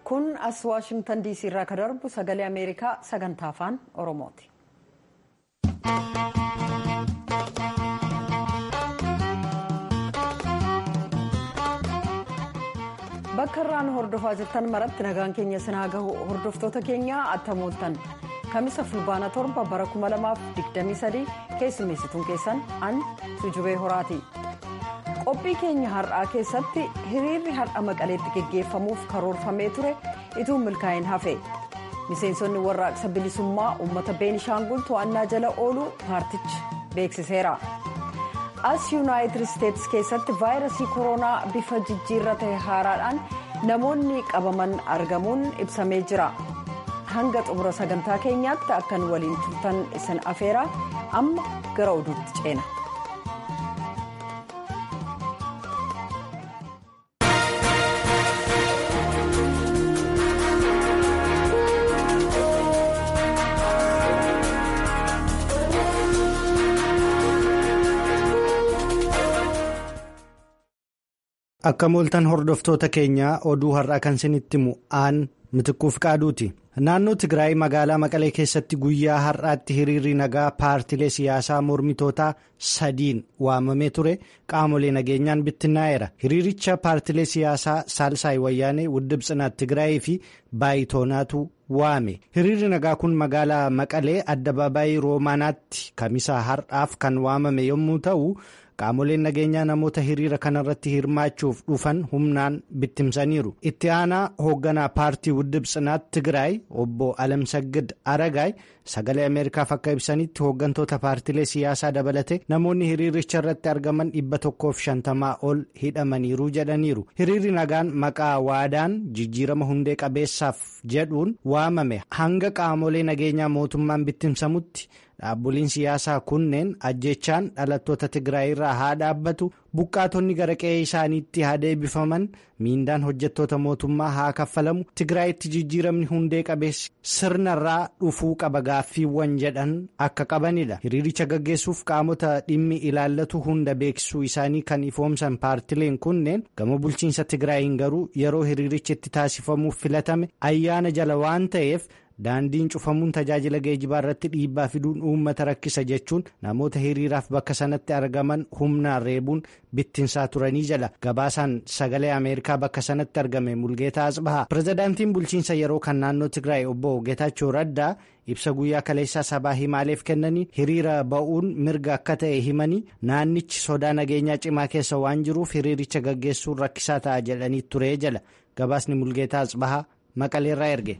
kun as waashingtan diisii irraa ka darbu sagalee ameerikaa sagantaa afaan oromooti. bakka irraan hordofaa jirtan maratti nagaan keenya sinaa gahu hordoftoota keenyaa attamooltan kamisa fulbaana torba bara 2023 keessummeessituun keessan an tujubee horaati. qophii keenya har'aa keessatti hiriirri har'a maqaleetti geggeeffamuuf karoorfamee ture ituu milkaa'in hafe miseensonni warraaqsa bilisummaa uummata beenishaangul to'annaa jala ooluu paartichi beeksiseera as yuunaayitid isteetsi keessatti vaayirasii koronaa bifa jijjiirra ta'e haaraadhaan namoonni qabaman argamuun ibsamee jira hanga xumura sagantaa keenyaatti akkan waliin turtan isin afeera amma gara oduutti ceena. akka mooltan hordoftoota keenyaa oduu har'aa kan isinitti himu aan mitikkuuf qaaduuti naannoo tigraay magaalaa maqalee keessatti guyyaa har'aatti hiriirri nagaa paartilee siyaasaa mormitootaa sadiin waamamee ture qaamolee nageenyaan bittinnaa'eera hiriiricha paartilee siyaasaa saalsaay wayyaanee wuddib tsinaat tigraayii fi baayitoonaatu waame hiriirri nagaa kun magaalaa maqalee addabaabaayii roomaanaatti kamisa har'aaf kan waamame yommuu ta'u. qaamoleen nageenyaa namoota hiriira kanarratti hirmaachuuf dhufan humnaan bittimsaniiru itti aanaa hoogganaa paartii wuddib tsinaat tigraay obbo alamsaggid aragaay sagalee ameerikaaf akka ibsanitti hooggantoota paartilee siyaasaa dabalate namoonni hiriiricha irratti argaman dhibba tokkoof shantamaa ol hidhamaniiru jedhaniiru hiriirri nagaan maqaa waadaan jijjiirama hundee qabeessaaf jedhuun waamame hanga qaamolee nageenyaa mootummaan bittimsamutti. dhaaboliin siyaasaa kunneen ajjechaan dhalattoota tigraay irraa haa dhaabbatu buqqaatonni gara qe'ee isaaniitti haa deebifaman miindaan hojjettoota mootummaa haa kaffalamu tigraayitti jijjiiramni hundee qabeessi sirnarraa dhufuu qaba gaaffiiwwan jedhan akka qabanidha hiriiricha gaggeessuuf qaamota dhimmi ilaallatu hunda beeksisuu isaanii kan ifoomsan paartileen kunneen gama bulchiinsa tigraayin garuu yeroo hiriirichi itti taasifamuuf filatame ayyaana jala waan ta'eef. daandiin cufamuun tajaajila geejibaa irratti dhiibbaa fiduun uummata rakkisa jechuun namoota hiriiraaf bakka sanatti argaman humnaan reebuun bittinsaa turanii jala gabaasaan sagalee ameerikaa bakka sanatti argame mulgeetaa asbahaa pirezidaantiin bulchiinsa yeroo kan naannoo tigraay obbo geetaachoo raddaa ibsa guyyaa kaleessaa sabaa himaaleef kennanii hiriira ba'uun mirga akka ta'e himanii naannichi sodaa nageenyaa cimaa keessa waan jiruuf hiriiricha gaggeessuun rakkisaa ta'a jedhanii turee jala gabaasni mulgeetaa asbahaa maqaleerraa erge.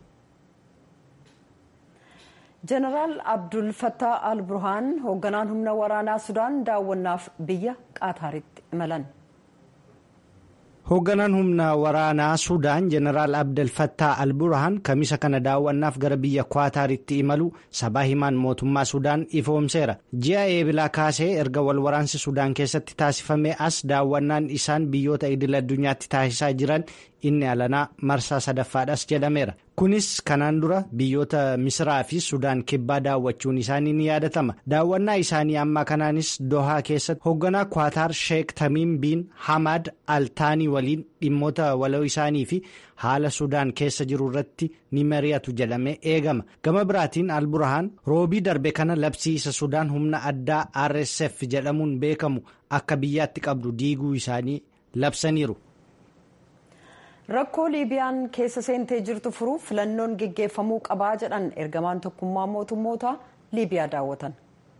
jeneraal abdul fattaa al burhaan hoogganaan humna waraanaa sudaan daawwannaaf biyya qaataaritti imalan. hoogganaan humna waraanaa sudaan jeneraal abdul fattaa al burhaan kamisa kana daawwannaaf gara biyya qaataaritti imalu sabaa himaan mootummaa sudaan ifoomseera ji'a eebilaa kaasee erga wal waraansi sudaan keessatti taasifame as daawwannaan isaan biyyoota idil addunyaatti taasisaa jiran inni alanaa marsaa sadaffaadhas jedhameera kunis kanaan dura biyyoota misiraa fi sudaan kibbaa daawwachuun isaanii ni yaadatama daawwannaa isaanii ammaa kanaanis dohaa keessatti hoogganaa kwaataar sheek tamiim biin hamaad altaanii waliin dhimmoota waloo isaanii fi haala sudaan keessa jiru irratti ni mari'atu jedhamee eegama gama biraatiin alburahaan roobii darbe kana labsiisa sudaan humna addaa rsf jedhamuun beekamu akka biyyaatti qabdu diiguu isaanii labsaniiru. rakkoo liibiyaan keessa seentee jirtu furuuf filannoon geggeeffamuu qabaa jedhan ergamaan tokkummaa mootummoota liibiyaa daawwatan.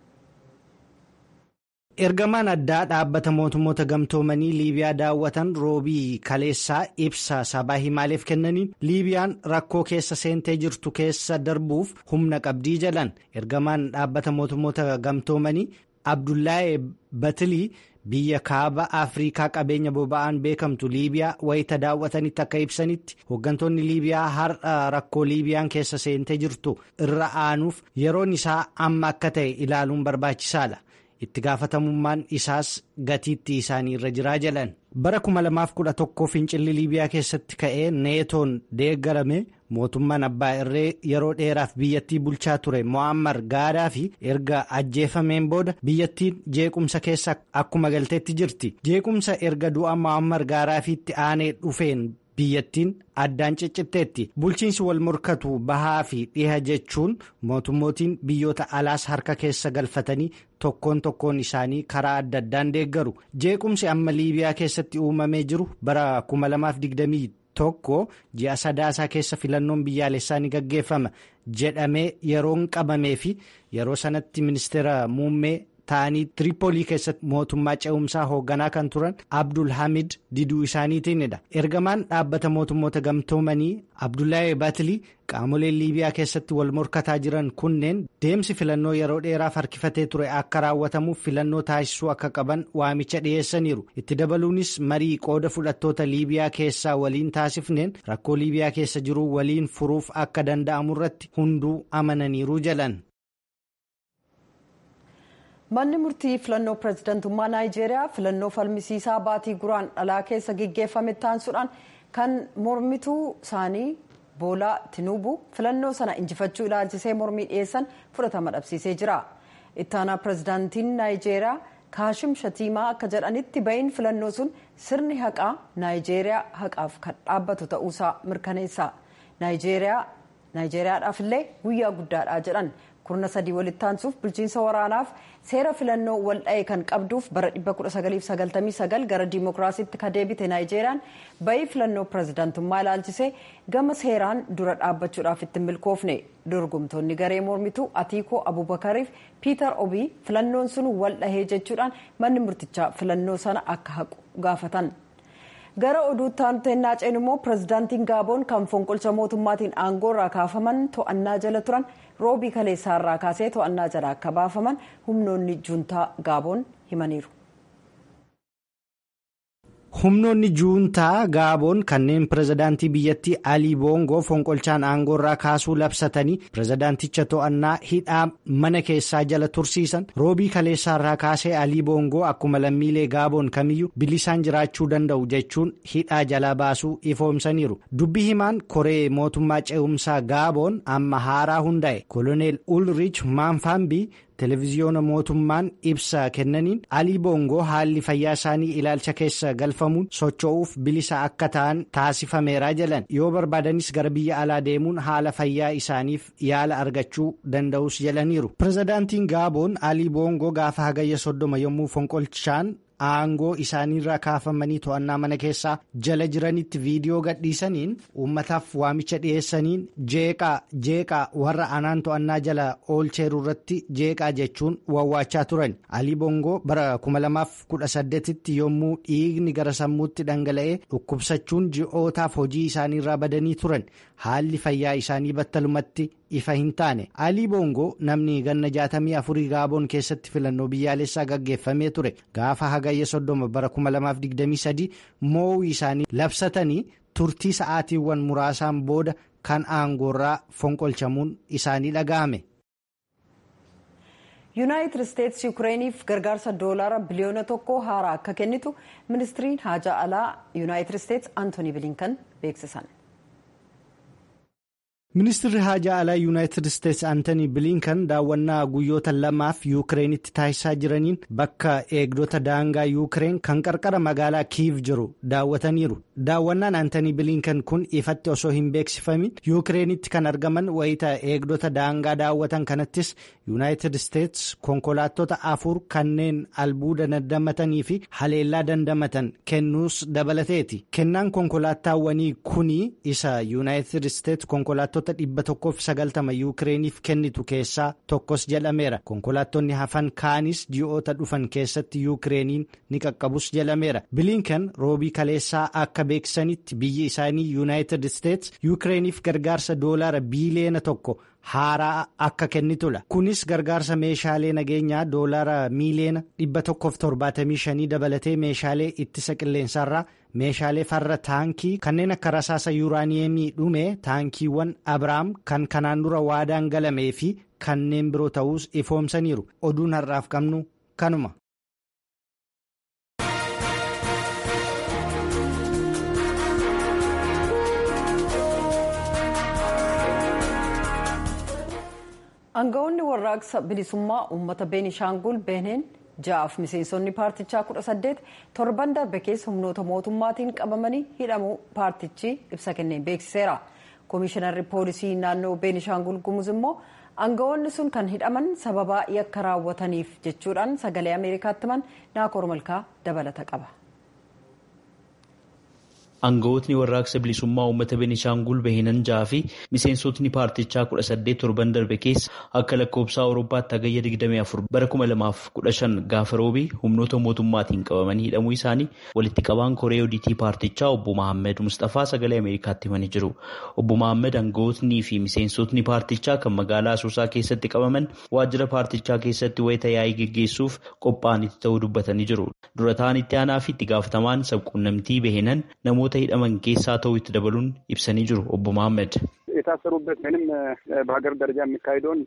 ergamaan addaa dhaabbata mootummoota gamtoomanii liibiyaa daawwatan roobii kaleessaa ibsa sabaa himaaleef kennaniin liibiyaan rakkoo keessa seentee jirtu keessa darbuuf humna qabdii jedhan ergamaan dhaabbata mootummoota gamtoomanii abdullahi batilii. biyya kaaba afriikaa qabeenya boba'aan beekamtu liibiyaa wayita daawwatanitti akka ibsanitti hooggantoonni liibiyaa har'a rakkoo liibiyaan keessa seentee jirtu irra aanuuf yeroon isaa amma akka ta'e ilaaluun barbaachisaadha itti gaafatamummaan isaas gatiitti isaanii irra jiraa jedhan bara 2011 fincilli liibiyaa keessatti ka'ee neetoon deeggarame mootummaan abbaa irree yeroo dheeraaf biyyattii bulchaa ture mo'ammar gaadaa fi erga ajjeefameen booda biyyattiin jeequmsa keessa akkuma galteetti jirti jeequmsa erga du'a mo'ammar gaadaafiitti aanee dhufeen biyyattiin addaan ciccitteetti bulchiinsi wal morkatu bahaa fi dhiha jechuun mootummootiin biyyoota alaas harka keessa galfatanii tokkoon tokkoon isaanii karaa adda addaan deeggaru jeequmsi amma liibiyaa keessatti uumamee jiru bara 2020 tokko ji'a sadaasaa keessa filannoon biyyaalessaa ni gaggeeffama jedhamee yeroon qabamee fi yeroo sanatti ministeera muummee. ta'anii tiripoolii keessatti mootummaa ce'umsaa hoogganaa kan turan abdul hamid diduu isaaniitiinidha ergamaan dhaabbata mootummoota gamtoomanii abdullahi batilii qaamoleen liibiyaa keessatti wal morkataa jiran kunneen deemsi filannoo yeroo dheeraaf harkifatee ture akka raawwatamuuf filannoo taasisuu akka qaban waamicha dhiyeessaniiru itti dabaluunis marii qooda fudhattoota liibiyaa keessaa waliin taasifneen rakkoo liibiyaa keessa jiru waliin furuuf akka danda'amu irratti hunduu amananiiru jalan. manni murtii filannoo pireezidantummaa naayijeeriyaa filannoo falmisiisaa baatii guraan dhalaa keessa geggeeffame taansuudhaan kan mormituu isaanii boolaa tinuubuu filannoo sana injifachuu ilaalchisee mormii dhiyeessan fudhatama dhabsiisee jira ittaanaa pireezidaantiin naayijeeriyaa kaashim shatiimaa akka jedhanitti ba'iin filannoo sun sirni haqaa naayijeeriyaa haqaaf kan dhaabbatu ta'uusaa mirkaneessa naayijeeriyaadhaaf illee guyyaa guddaadha jedhan kurna sadii walitti aansuuf bulchiinsa waraanaaf seera filannoo waldha'e kan qabduuf bara 1999 gara diimokiraasiitti ka deebite naayijeeriyaan ba'ii filannoo pireezidaantummaa ilaalchisee gama seeraan dura dhaabbachuudhaaf itti milkoofne dorgomtoonni garee mormituu atiikoo abubakariif piitar obii filannoon sun waldhahee jechuudhaan manni murtichaa filannoo sana akka haqu gaafatan. gara oduutti aanuteennaa ceenu immoo pireezidaantiin gaaboon kan fonqolcha mootummaatiin aangoo irraa kaafaman to'annaa jala turan roobii kaleessaa irraa kaasee to'annaa jala akka baafaman humnoonni juuntaa gaaboon himaniiru. humnoonni juuntaa gaaboon kanneen pireezidaantii biyyattii alii boongoo fonqolchaan aangoo irraa kaasuu labsatanii pireezidaanticha to'annaa hidhaa mana keessaa jala tursiisan roobii kaleessaa irraa kaasee alii boongoo akkuma lammiilee gaaboon kamiyyuu bilisaan jiraachuu danda'u jechuun hidhaa jalaa baasuu ifoomsaniiru dubbii himaan koree mootummaa ce'umsaa gaaboon amma haaraa hundaa'e koloneel ulrich maanfaambii. televiziyoona mootummaan ibsa kennaniin alii boongoo haalli fayyaa isaanii ilaalcha keessa galfamuun socho'uuf bilisa akka ta'an taasifameera jedhan yoo barbaadanis gara biyya alaa deemuun haala fayyaa isaaniif yaala argachuu danda'us jedhaniiru pireezidaantiin gaaboon alii boongoo gaafa hagayya soddoma yommuu fonqolchaan aangoo isaaniirraa kaafamanii to'annaa mana keessaa jala jiranitti viidiyoo gadhiisaniin uummataaf waamicha dhiyeessaniin jeeqaa jeeqaa warra anaan to'annaa jala oolcheeru irratti jeeqaa jechuun wawwaachaa turan alii boongoo bara 2018tti yommuu dhiigni gara sammuutti dhangala'ee dhukkubsachuun ji'ootaaf hojii isaaniirraa badanii turan haalli fayyaa isaanii battalumatti ifa hin taane alii boongoo namni ganna jaatamii afurii gaaboon keessatti filannoo biyyaalessaa gaggeeffamee ture gaafa hagayya soddoma bara 2023 mo'uu isaanii labsatanii turtii sa'aatiiwwan muraasaan booda kan aangoorraa fonqolchamuun isaanii dhaga'ame. yuunaayitid isteetsi yuukireeniif gargaarsa doolaara biliyoona tokko haaraa akka kennitu ministiriin haajaa alaa yuunaayitid isteetsi antooni bilinkan beeksisan. ministirri haajaa alaa yuunaayitid isteetsi antanii bilinkan daawwannaa guyyoota lamaaf yuukireenitti taasisaa jiraniin bakka eegdota daangaa yuukireen kan qarqara magaalaa kiiv jiru daawwataniiru daawwannaan antanii bilinkan kun ifatti osoo hin beeksifamin yuukireenitti kan argaman wayita eegdota daangaa daawwatan kanattis yuunaayitid isteetsi konkolaattota afur kanneen albuuda dandamatanii fi haleellaa dandamatan kennuus dabalateeti kennaan konkolaataawwanii kuni isa yuunaayitid isteetsi konkolaattota dhibba tokkoof sagaltama yuukireeniif kennitu keessaa tokkos jedhameera konkolaattonni hafan kaanis ji'oota dhufan keessatti yuukireeniin ni qaqqabus jedhameera bilinkan roobii kaleessaa akka beeksisanitti biyyi isaanii yuunaayitid isteetsi yuukireeniif gargaarsa doolaara biiliyeena tokko haaraa akka kennitudha kunis gargaarsa meeshaalee nageenyaa doolaara miiliyeena dhibba tokkoof torbaatamii shanii dabalatee meeshaalee ittisa qilleensaarraa meeshaalee farra taankii kanneen akka rasaasa yuuraaniyeemii dhume taankiiwwan abrahaam kan kanaan dura waadaan galamee fi kanneen biroo ta'uus ifoomsaniiru oduun har'aaf qabnu kanuma. aangawoonni warraaqsa bilisummaa uummata beenishaangul beeneen ja'aaf miseensonni paartichaa kudha saddeet torban darbe keessa humnoota mootummaatiin qabamanii hidhamuu paartichi ibsa kenneen beeksiseera. Koomishinarri poolisii naannoo Beenishaangul Gumuz immoo aangawoonni sun kan hidhaman sababa yakka raawwataniif jechuudhaan sagalee Ameerikaatti himan Naakoor Malkaa dabalata qaba. Aangawootni warraaqsa bilisummaa uummata Beenishaangul Bahinan jaha fi miseensotni paartichaa kudha saddeet torban darbe keessa akka lakkoobsaa Awurooppaatti hagayya 24 bara 2015 gaafa roobii humnoota mootummaatiin qabamanii hidhamuu isaanii walitti qabaan koree odiitii paartichaa obbo Mahammed Mustafaa sagalee Ameerikaatti himanii jiru. Obbo Mahammed aangawootnii fi miseensotni paartichaa kan magaalaa Asoosaa keessatti qabaman waajjira paartichaa keessatti wayita yaa'ii geggeessuuf qophaa'anitti ta'uu dubbatanii jiru. Dura ta'an itti aanaa fi itti gaafatamaan sabquunnamtii Bahinan namoota hidhaman keessaa ta'uu itti dabaluun ibsanii jiru obbo Mahammed. የታሰሩበት ምንም በሀገር ደረጃ የሚካሄደውን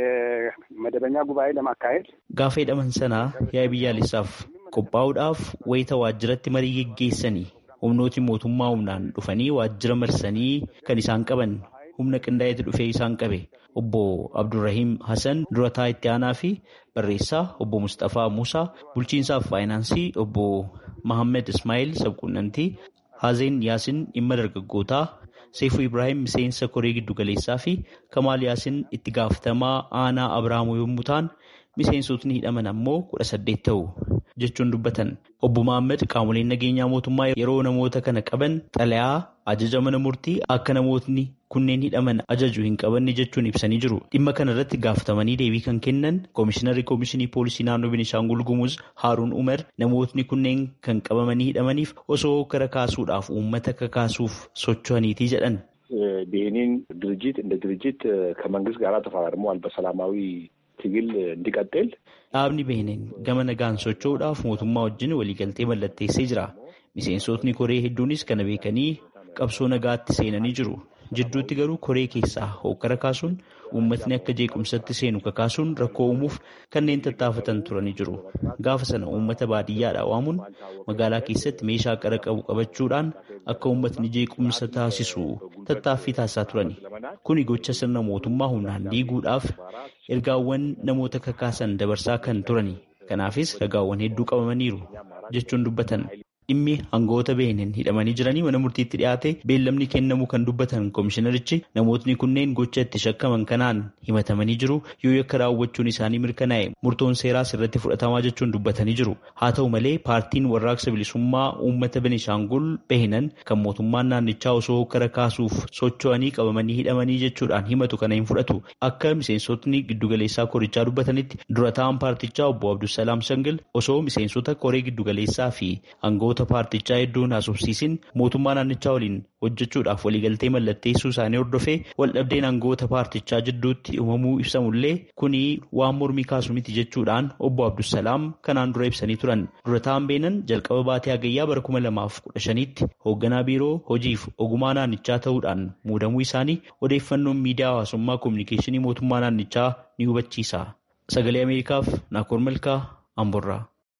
የመደበኛ ጉባኤ ለማካሄድ gaafa hidhaman sanaa yaa'ii biyyaalessaaf qophaa'uudhaaf wayita waajjiratti marii geggeessanii humnooti mootummaa humnaan dhufanii waajjira marsanii kan isaan qaban humna qindaa'eetu dhufee isaan qabe obbo Abdurrahiim Hassan durataa itti aanaa fi barreessaa obbo Mustafaa Musaa bulchiinsaaf faayinaansii obbo Mahammed Ismaa'il sabquunnamtii Haazeen Yaasin dhimma dargaggootaa Seefuu Ibrahim miseensa koree giddugaleessaa fi Kamaal Yaasin itti gaafatamaa aanaa Abiraamoo yommuu ta'an miseensotni hidhaman ammoo kudha saddeet ta'u jechuun dubbatan. Obbo Mahammed qaamoleen nageenyaa mootummaa yeroo namoota kana qaban xalayaa ajaja mana murtii akka namootni kunneen hidhaman ajaju hin qabanne jechuun ibsanii jiru. Dhimma kana irratti gaafatamanii deebii kan kennan Koomishinarri Koomishinii Poolisii Naannoo Beenishaangul Gumuz Haaruun Umar namootni kunneen kan qabamanii hidhamaniif osoo gara kaasuudhaaf uummata kakaasuuf socho'aniiti jedhan. ብሄኒን ድርጅት እንደ ድርጅት ከመንግስት ጋር ተፈራርመዋል በሰላማዊ ትግል እንዲቀጥል Dhaabni Behenen gama nagaan socho'uudhaaf mootummaa wajjin waliigaltee mallatteessee jira. Miseensotni koree hedduunis kana beekanii qabsoo nagaatti seenanii jiru. Jidduutti garuu koree keessaa hokkara kaasuun uummatni akka jeequmsatti seenu kakaasuun rakkoo uumuuf kanneen tattaafatan turanii jiru. Gaafa sana uummata baadiyyaadhaa waamuun magaalaa keessatti meeshaa qara qabu qabachuudhaan akka uummatni jeequmsa taasisu tattaaffii taasisaa turani. Kuni gocha sirna mootummaa humnaan diiguudhaaf ergaawwan namoota kakaasan dabarsaa kan turani. Kanaafis ragaawwan hedduu qabamaniiru jechuun dubbatan. Dhimmi aangawoota Behenen hidhamanii jiranii mana murtiitti dhiyaate beellamni kennamuu kan dubbatan koomishinarichi namootni kunneen gocha itti shakkaman kanaan himatamanii jiru yoo yakka raawwachuun isaanii mirkanaa'e murtoon seeraas irratti fudhatamaa jechuun dubbatanii jiru. Haa ta'u malee paartiin warraaqsa bilisummaa uummata Benishaangul Behinan kan mootummaan naannichaa osoo hokkara kaasuuf socho'anii qabamanii hidhamanii jechuudhaan himatu kana hin fudhatu. Akka miseensotni giddugaleessaa korichaa dubbatanitti dura ta'an paartichaa obbo Abdulsalaam Sangil osoo miseensota koree giddugaleessaa fi aangawoota paartichaa hedduun haasofsiisin mootummaa naannichaa waliin hojjechuudhaaf waliigaltee mallatteessuu isaanii hordofee waldhabdeen aangawoota paartichaa jidduutti uumamuu ibsamullee kuni waan mormii kaasu miti jechuudhaan obbo Abdulsalaam kanaan dura ibsanii turan. Dura ta'an beenan jalqaba baatee hagayyaa bara kuma lamaaf kudha shaniitti hoogganaa biiroo hojiif ogummaa naannichaa ta'uudhaan muudamuu isaanii odeeffannoon miidiyaa hawaasummaa koominikeeshinii mootummaa naannichaa ni hubachiisa. Sagalee Ameerikaaf Naakoor Malkaa Amborraa.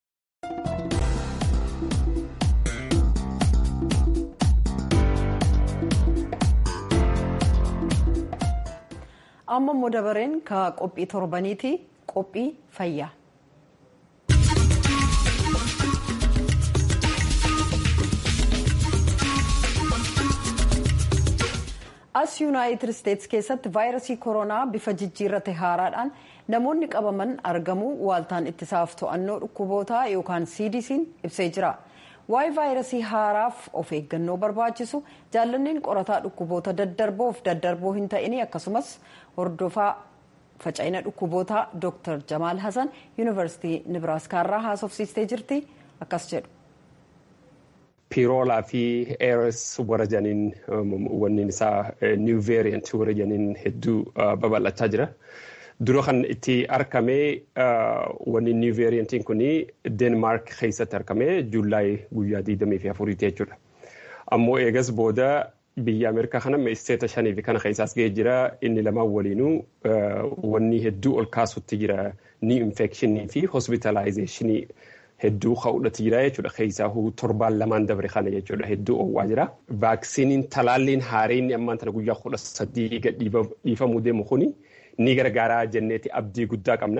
amma immoo dabareen ka qophii torbaniiti qophii fayyaa. as yuunaayitid isteetsi keessatti vaayirasii koronaa bifa jijjiirrate haaraadhaan namoonni qabaman argamuu waaltaan ittisaaf to'annoo dhukkubootaa yookaan cdc'n ibsee jira. waa'ee vaayirasii haaraaf of eeggannoo barbaachisu jaallanneen qorataa dhukkuboota daddarboof daddarboo hin ta'ini akkasumas hordofaa faca'ina dhukkubootaa dr jamaal hasan yuunivarsiitii nibraaskaarraa haasofsiistee jirti akkas jedhu. piiroolaa fi eers warra janiin wanni isaa niw veeriyant warra janiin hedduu babal'achaa jira. dura kan itti argame wanni niw veeriyantiin kun deenmaark keessatti argame juulaay guyyaa 24 jechuudha. Ammoo eegas booda biyya Ameerikaa kana isteeta shanii fi kana keessaas ga'ee jira inni lamaan waliinuu wanni hedduu ol kaasutti jira ni infekshinii fi hospitalaayzeeshinii hedduu ka'uudhatti jira jechuudha. Keessaa torbaan lamaan dabre kana jechuudha hedduu oowwaa jira. Vaaksiniin talaalliin haareen ammaan tana guyyaa kudha sadii dhiifamuu deemu kuni. ni gargaaraa jenneeti abdii guddaa qabna.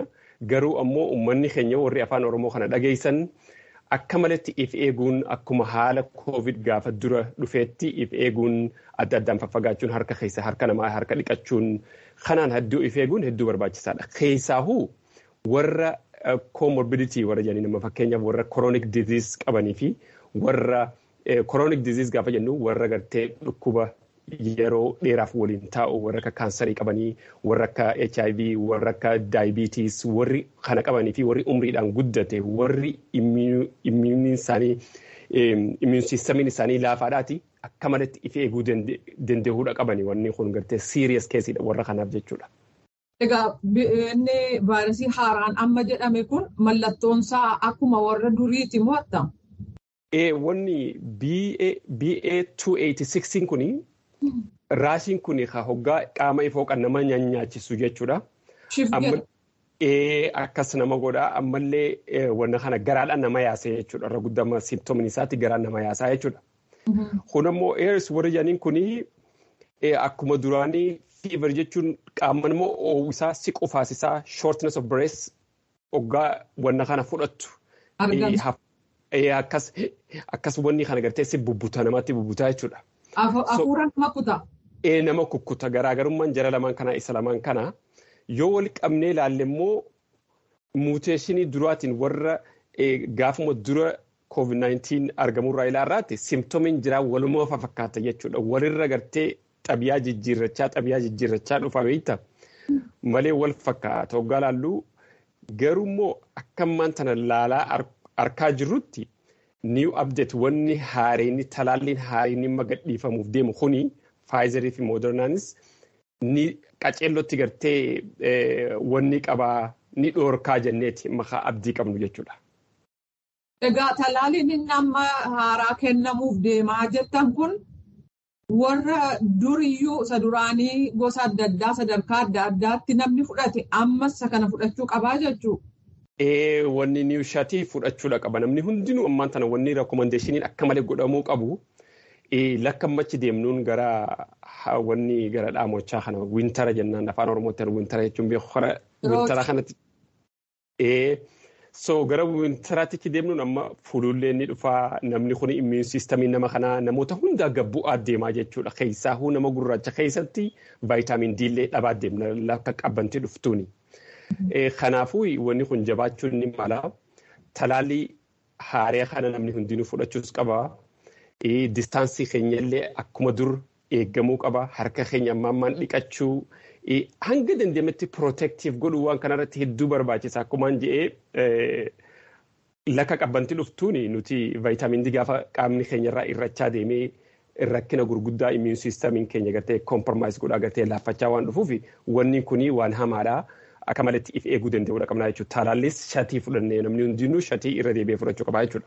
garuu ammoo uummanni keenya warri afaan oromoo kana dhageessan akka malatti if eeguun akkuma haala koovid gaafa dura dhufeetti if eeguun adda addaan faffagaachuun harka keessa harka namaa harka dhiqachuun kanaan hedduu if eeguun hedduu barbaachisaadha. Keessaahuu warra comorbidity warra jedhanii nama fakkeenyaaf warra chronic disease qabanii fi warra chronic disease gaafa jennu warra gartee dhukkuba yeroo dheeraaf waliin taa'u warra akka kaansarii qabanii warra akka HIV warra akka daayibiitiis warri kana qabanii fi warri umriidhaan guddate warri immuun isaanii immuun siistamiin isaanii laafaadhaati akka malatti if eeguu danda'uudha qabanii wanni kun gartee siiriyas keessiidha warra kanaaf jechuudha. Egaa inni vaayirasii haaraan amma jedhame kun mallattoonsaa akkuma warra duriiti moo attam? Wanni BA286 kuni raashiin kun hoggaa qaama ifoo kan nama nyaachisu jechuudha. Akkas nama godha ammallee wanna kana garaadhaan nama yaasa jechuudha. Irra guddama simptoomin isaatti garaan nama yaasaa jechuudha. Kun ammoo eers warri jedhaniin kuni akkuma duraanii fiivar jechuun qaama immoo oowwisaa siqu faasisaa shortness of breath hoggaa wanna kana fudhattu. Akkas wanni kana gartee si bubbuta namatti bubbutaa jechuudha. Hafuura nama kutaa. Nama kukkuta garaagarummaan jara lamaan kanaa isa lamaan kana yoo wal qabnee ilaalle immoo muuteeshinii duraatiin warra gaafuma dura COVID-19 argamurraa ilaarraatti simptoomiin jiraa walumaa fakkaata jechuudha. Walirra gartee xabiyaa jijjiirrachaa xabiyaa jijjiirrachaa dhufa beekta. Malee wal fakkaata hoggaa laalluu garuu immoo akka ammaan tana laalaa arkaa jirrutti new update wanni haareenni talaalliin haareenni magadhiifamuuf deemu kuni faayizarii fi moodernaanis ni qaceellotti gartee wanni qabaa ni dhoorkaa jenneeti maqaa abdii qabnu jechuudha. Egaa talaalliin inni amma haaraa kennamuuf deemaa jettan kun warra duriyyuu isa duraanii gosa adda addaa sadarkaa adda addaatti namni fudhate ammas isa kana fudhachuu qabaa jechuudha. Wanni niwushatii fudhachuudha qaba. Namni hundinuu ammaan tana wanni reekomandeeshiniin akka malee godhamuu qabu. Lakkammachi deemnuun gara wanni gara dhaamochaa kana wintara jennaan afaan oromootti wintara jechuun beekora wintara kanatti. So gara wintaraatti deemnuun amma fuulullee ni dhufaa namni kun immuun siistamii nama kanaa namoota hundaa gabbu'aa deemaa jechuudha. Keessaahuu nama gurraacha keessatti vaayitaamin D illee dhabaa deemna lakka qabbantii dhuftuuni. Kanaafuu wanni kun jabaachuun ni mala. Talaallii haaree kana namni hundinuu fudhachuus qaba. Distaansii keenyallee akkuma dur eeggamuu qaba. Harka keenya amma ammaan dhiqachuu. Hanga dandeemetti pirootektiif godhuu waan kanarratti hedduu barbaachisa. Akkumaan jedhee lakka qabbantii dhuftuuni nuti vaayitaamin D gaafa qaamni keenyarraa irrachaa deemee rakkina gurguddaa immuun siistamiin keenya gartee kompromaayis godhaa gartee laaffachaa waan dhufuuf wanni kuni waan hamaadha. Akka malatti if eeguu danda'uudha qabnaa jechuudha. Talaallis shatii fudhannee namni hundinuu shatii irra deebi'ee fudhachuu qabaa jechuudha.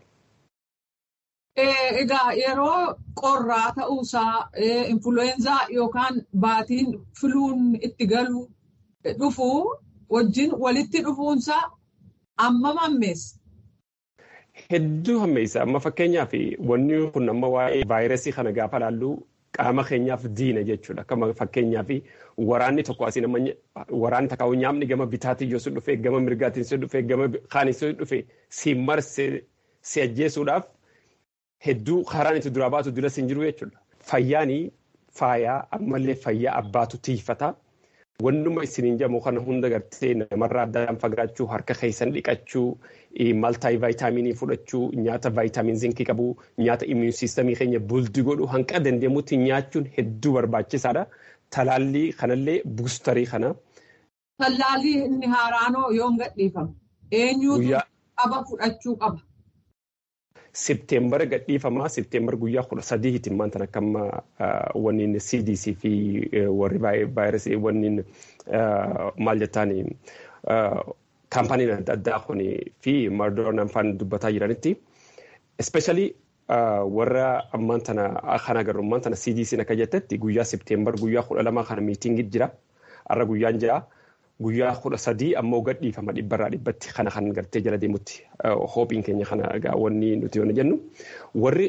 Egaa yeroo qorraa ta'uusaa influweenzaa yookaan baatiin filuun itti galu dhufu wajjin walitti dhufuunsaa amma hammeessa. Hedduu hammeessa. Amma fakkeenyaaf wanni kun amma waa'ee vaayirasii kana gaafa laallu qaama keenyaaf diina jechuudha. Akkuma fakkeenyaaf waraanni tokko asii nama waraanni takkaa'u nyaamni gama bitaatiin yoo si dhufee gama mirgaatiin si dhufee gama kaanin si dhufee si marse si ajjeesuudhaaf hedduu karaan itti duraa baatu dura siin jiru jechuudha. Fayyaanii faayaa ammallee fayyaa abbaatu tiifata. Wannuma isiniin jedhamu kana hunda gartee namarraa addaan fagaachuu harka keessan dhiqachuu maltaayii vaayitaaminii fudhachuu nyaata vaayitaamiin zinkii qabu nyaata immuun siistamii keenya buldi godhu hanqa dandeemutti nyaachuun hedduu barbaachisaadha. Talaallii kanallee buustarii kana. Talaallii inni haaraanoo yoo hin gadhiifamu eenyuutu qaba fudhachuu qaba. Septeembara gadhiifamaa Septeembar guyyaa kudha sadiitti maanta akkama wanniin CDC fi warri vaayirasii wanniin maal jettaan kaampaaniin adda addaa kun fi mardoonaan faan dubbataa jiranitti especially warra ammaan tana kan agarru ammaan tana CDC akka jettetti guyyaa Septeembar guyyaa kudha lamaa kana miitingii jira har'a guyyaan jira. guyyaa kudha sadii ammoo gadhiifama dhibbarraa dhibbatti kana kan gartee jala deemutti hoopiin keenya kana egaa wanni nuti yoo jennu warri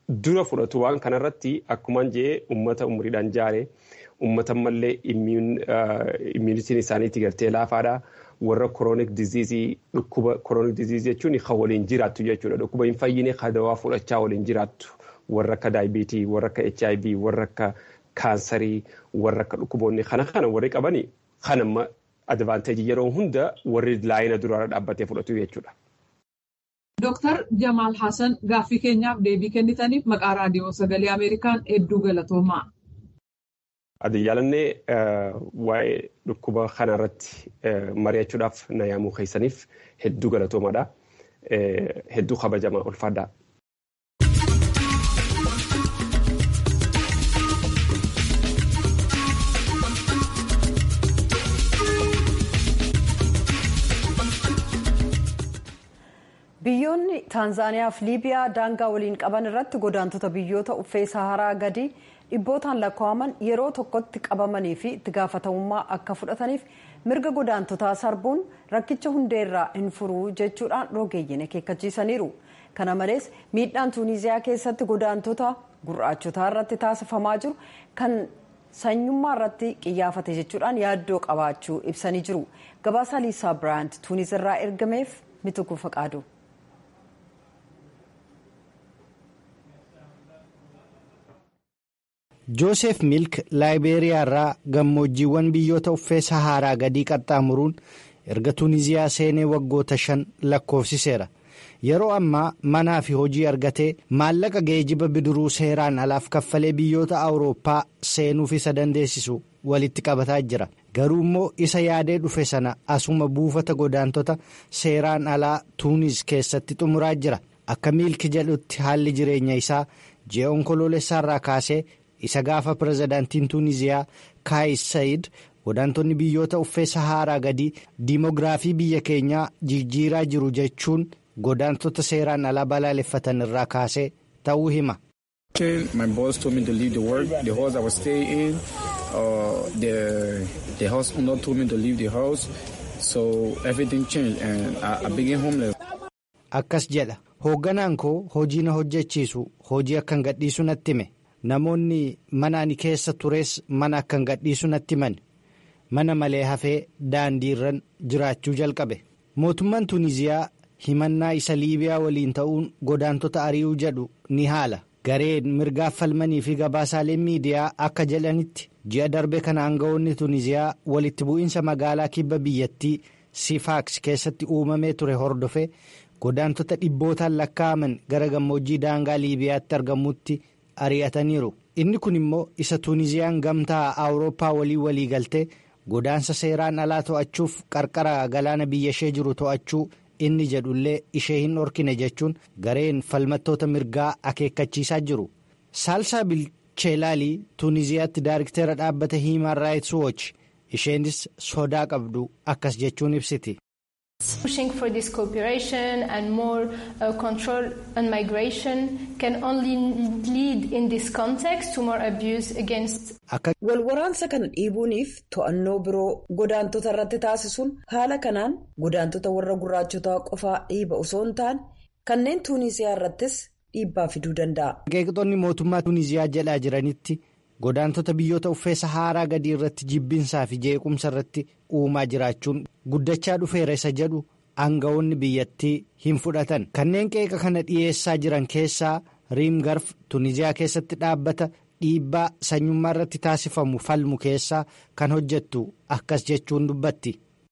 dura fudhatu waan kanarratti akkuman jee uummata umriidhaan jaare uummata mallee immuunitiin isaaniitti gartee laafaadha. warra koroonik diziizii dhukkuba koroonik diziizii jechuun kan waliin jiraattu jechuudha. Dhukkuba hin fayyine kan dawaa fudhachaa waliin jiraattu warra akka daayibiitii, warra akka HIV, warra akka kaansarii, warra akka dhukkuboonni kana kana warri qabani kan amma advaanteejii yeroo hunda warri laayina duraarra dhaabbatee fudhatu jechuudha. Dooktar Jamaal Hassan gaaffii keenyaaf deebii kennitaniif maqaa raadiyoo sagalee Ameerikaan hedduu galatoomaa. Adi jaalannee waa'ee dhukkuba kanarratti mari'achuudhaaf na yaamuu keessaniif hedduu galatoomaadha. Hedduu kabajamaa ulfaadha. Biyyoonni Taanzaaniyaa fi Liibiyaa daangaa waliin qaban irratti godaantota biyyoota uffee Saharaa gadi dhibbootaan lakkaa'aman yeroo tokkotti qabamanii fi itti gaafatamummaa akka fudhataniif mirga godaantotaa sarbuun rakkicha hundeerraa hin furuu jechuudhaan rogeeyyiin akeekkachiisaniiru. Kana malees miidhaan Tuuniziyaa keessatti godaantota gurraachotaa irratti taasifamaa jiru kan sanyummaa irratti qiyyaafate jechuudhaan yaaddoo qabaachuu ibsanii jiru. Gabaasa Liisaa Biraant Tuuniz irraa ergameef mituku faqaadu. joosef milk laayibeeriyaa irraa gammoojjiiwwan biyyoota uffee saharaa gadii qaxxaamuruun erga tuuniziyaa seenee waggoota shan lakkoofsiseera yeroo ammaa manaa fi hojii argatee maallaqa geejiba bidiruu seeraan alaaf kaffalee biyyoota awurooppaa seenuuf isa dandeessisu walitti qabataa jira garuu immoo isa yaadee dhufe sana asuma buufata godaantota seeraan alaa tuunis keessatti xumuraa jira akka miilki jedhutti haalli jireenya isaa ji'a onkoloolessaarraa kaasee. isa gaafa pirezidaantiin tuuniziyaa kaayis sayid godaantonni biyyoota uffee saharaa gadii diimogiraafii biyya keenyaa jijjiiraa jiru jechuun godaantota seeraan alaa balaaleffatan irraa kaasee ta'uu hima. My boss told me to leave the work, the house I was staying in. Uh, the, the house owner told me to leave the house. So everything changed and I, I became homeless. Akkas jedha hoogganaan koo hojii na hojjechiisu hojii akkan gadhiisu natti hime. namoonni mana ani keessa tures mana akkan gadhiisu natti himan mana malee hafee daandiirran jiraachuu jalqabe mootummaan tuuniziyaa himannaa isa liibiyaa waliin ta'uun godaantota ari'uu jedhu ni haala gareen mirgaaf falmanii fi gabaasaaleen miidiyaa akka jedhanitti ji'a darbe kana aangawoonni tuuniziyaa walitti bu'iinsa magaalaa kibba biyyattii sifaaks keessatti uumamee ture hordofe godaantota dhibbootaan lakkaa'aman gara gammoojjii daangaa liibiyaatti argamutti. ari'ataniiru inni kun immoo isa tuuniziyaan gamtaa awurooppaa walii walii galtee godaansa seeraan alaa to'achuuf qarqara galaana biyya ishee jiru to'achuu inni jedhullee ishee hin dhorkine jechuun gareen falmattoota mirgaa akeekkachiisaa jiru saalsaa bilcheelaalii tuuniziyaatti daariktera dhaabbata hiimaan raayits wooch isheenis sodaa qabdu akkas jechuun ibsiti. Pushing for this cooperation and more uh, control on migration can only lead in this context to more abuse against. Walwaraansa kana dhiibuuniif to'annoo biroo godaantota irratti taasisuun haala kanaan godaantota warra gurraachotaa qofaa dhiiba osoo hin taane kanneen tuuniziyaa irrattis dhiibbaa fiduu danda'a. Qeeqxoonni mootummaa tuuniziyaa jedhaa jiranitti godaantota biyyoota uffee saharaa gadii irratti jibbinsaa fi jeequmsa irratti uumaa jiraachuun guddachaa dhufeera isa jedhu aangawoonni biyyattii hin fudhatan kanneen qeeqa kana dhiyeessaa jiran keessaa riimgarf tuuniziyaa keessatti dhaabbata dhiibbaa sanyummaa irratti taasifamu falmu keessaa kan hojjettu akkas jechuun dubbatti.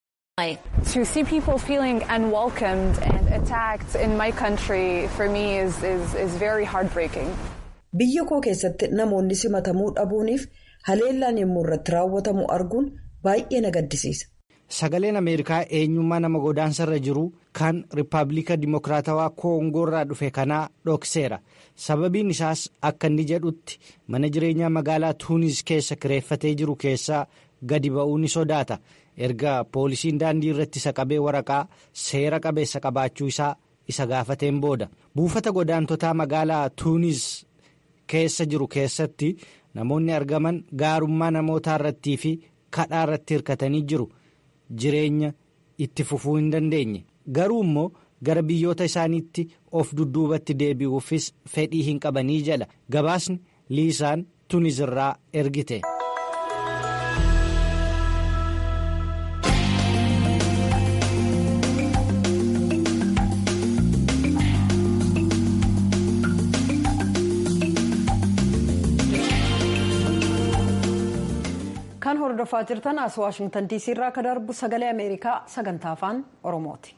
To see people feeling unwelcomed and attacked in my country for me is, is, is very heartbreaking. Biyya koo keessatti namoonni simatamuu dhabuuniif haleellaan yommuu irratti raawwatamu arguun baay'ee na gaddisiisa. Sagaleen Ameerikaa eenyummaa nama godaansarra jiru kan Rippaabilika Dimokiraatawaa Koongoorraa dhufe kanaa dhokseera. Sababiin isaas akka inni jedhutti mana jireenyaa magaalaa Tuunis keessa kireeffatee jiru keessaa gadi ba'uu ni sodaata. Erga poolisiin daandii irratti isa qabee waraqaa seera qabeessa qabaachuu isaa isa gaafateen booda. Buufata godaantotaa magaalaa Tuunis. keessa jiru keessatti namoonni argaman gaarummaa namootaa irrattii fi kadhaa irratti hirkatanii jiru jireenya itti fufuu hin dandeenye garuu immoo gara biyyoota isaaniitti of dudduubatti deebi'uufis fedhii hin qabanii jala gabaasni liisaan tunizirraa ergite. kan hordofaa jirtan as waashingtan diisii irraa akka darbu sagalee ameerikaa sagantaa afaan oromooti.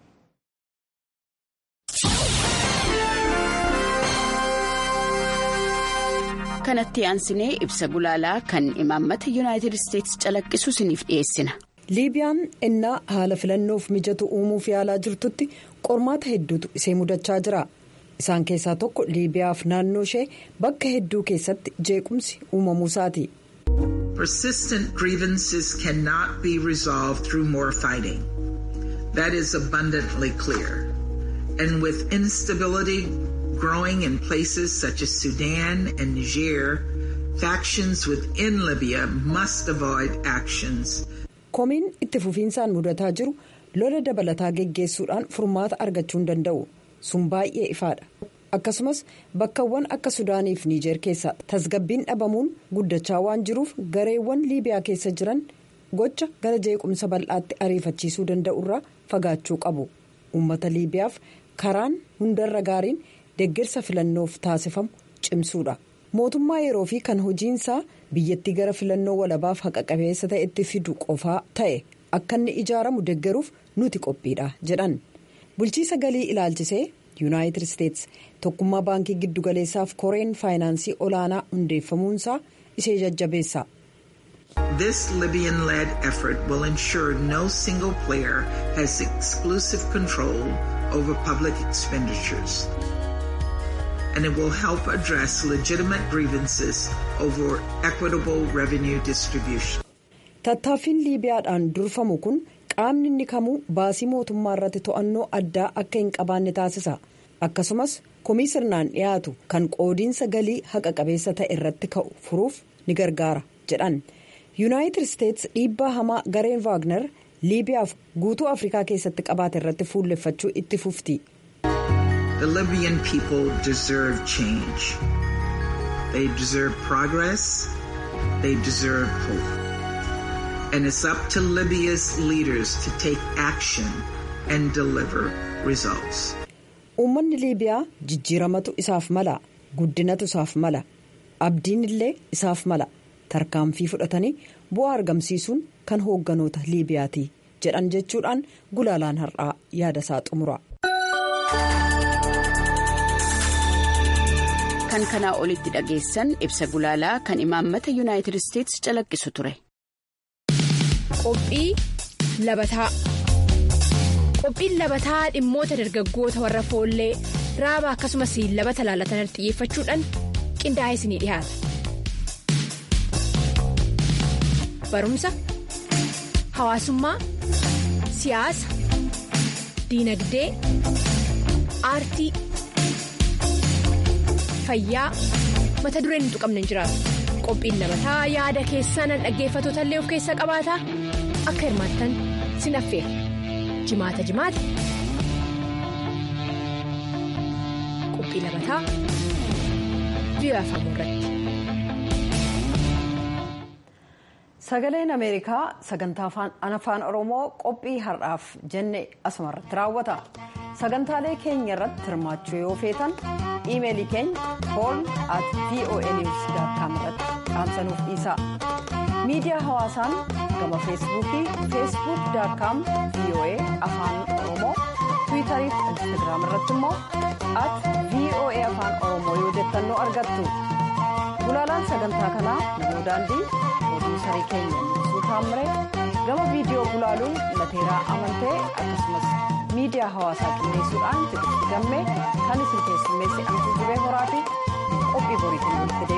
kanatti aansinee ibsa gulaalaa kan imaammata yuunaayitid isteetsi calaqqisu isiniif dhiyeessina. liibiyaan innaa haala filannoof mijatu uumuuf yaalaa jirtutti qormaata hedduutu isee mudachaa jira. isaan keessaa tokko liibiyaaf naannoo ishee bakka hedduu keessatti jeequmsi uumamuusaati. Persistent grievances cannot be resolved through more fighting. That is abundantly clear. And with instability growing in places such as Sudan and Niger, factions within Libya must avoid actions. Komiin itti fufiinsaan mudataa jiru lola dabalataa geggeessuudhaan furmaata argachuu hin danda'u. sun baay'ee ifaadha akkasumas bakkawwan akka sudaaniif niijeer keessa tasgabbiin dhabamuun guddachaa waan jiruuf gareewwan liibiyaa keessa jiran gocha gara jeequmsa bal'aatti ariifachiisuu danda'urraa fagaachuu qabu uummata liibiyaaf karaan hundarra gaariin deeggarsa filannoof taasifamu cimsuudha mootummaa yeroo fi kan hojiinsaa biyyattii gara filannoo walabaaf haqa qabeessa ta'etti fidu qofaa ta'e akka inni ijaaramu deeggaruuf nuti qophiidha jedhan. bulchiisa galii ilaalchisee yuunaayitid isteetsi tokkummaa baankii giddugaleessaaf koreen faayinaansii olaanaa hundeeffamuunsaa ishee jajjabeessa. This Libyan-led effort will ensure no single player has exclusive control over public expenditures. And it will help address legitimate grievances over equitable revenue distribution. Tattaaffiin Liibiyaadhaan durfamu kun qaamni inni kamuu baasii mootummaa irratti to'annoo addaa akka hin qabaanne taasisa akkasumas komii sirnaan dhiyaatu kan qoodiinsa galii haqa qabeessa ta'e irratti ka'u furuuf ni gargaara jedhan yuunaayitid isteetsi dhiibbaa hamaa gareen vaagner liibiyaaf guutuu afrikaa keessatti qabaate irratti fuulleffachuu itti fufti. The Libyan people deserve change. They deserve progress. They deserve hope. And it's up to Libya's leaders to take action and deliver results. Uummanni Liibiyaa jijjiiramatu isaaf mala guddinatu isaaf mala abdiin illee isaaf mala tarkaanfii fudhatanii bu'aa argamsiisuun kan hoogganoota Liibiyaati jedhan jechuudhaan gulaalaan har'aa yaada isaa xumura. Kan kanaa olitti dhageessan ibsa gulaalaa kan imaammata yuunaayitid isteetsi calaqqisu ture. Qophii labataa Qophiin labataa dhimmoota dargaggoota warra foollee raaba akkasumas labata laalatan xiyyeeffachuudhaan qindaa'ee isinii dhiyaata. Barumsa, hawaasummaa, siyaasa, diinagdee, aartii, fayyaa mata dureen hin tuqamne hin jiraatu. Qophiin labataa yaada keessaan dhaggeeffattoota illee of keessaa qabaata akka hirmaattan sin affeera. Jimaata jimaata. Qophii labataa biyya afaan irratti. Sagaleen Ameerikaa sagantaa afaan Oromoo qophii har'aaf jenne asumarratti raawwata. Sagantaalee keenya irratti hirmaachuu yoo feetan iimeelii keenya hoorn at voanews.com irratti dhaamsanuuf dhiisa. Miidiyaa hawaasaan gama feesbuukii feesbuuk.com voa afaan oromoo tiwiitarii fi instaagiraam irratti immoo at voa afaan oromoo yoo jettan nu argattu. Gulaalaan sagantaa kanaa namoo daandii pirooduusarii keenya Nusuu Taammire gama viidiyoo gulaaluun lateeraa amantee akkasumas miidiyaa hawaasaa qindeessuudhaan tiksiti gammee kan isin keessummeesse amtuu jibee horaa fi qophii boriitiin walitti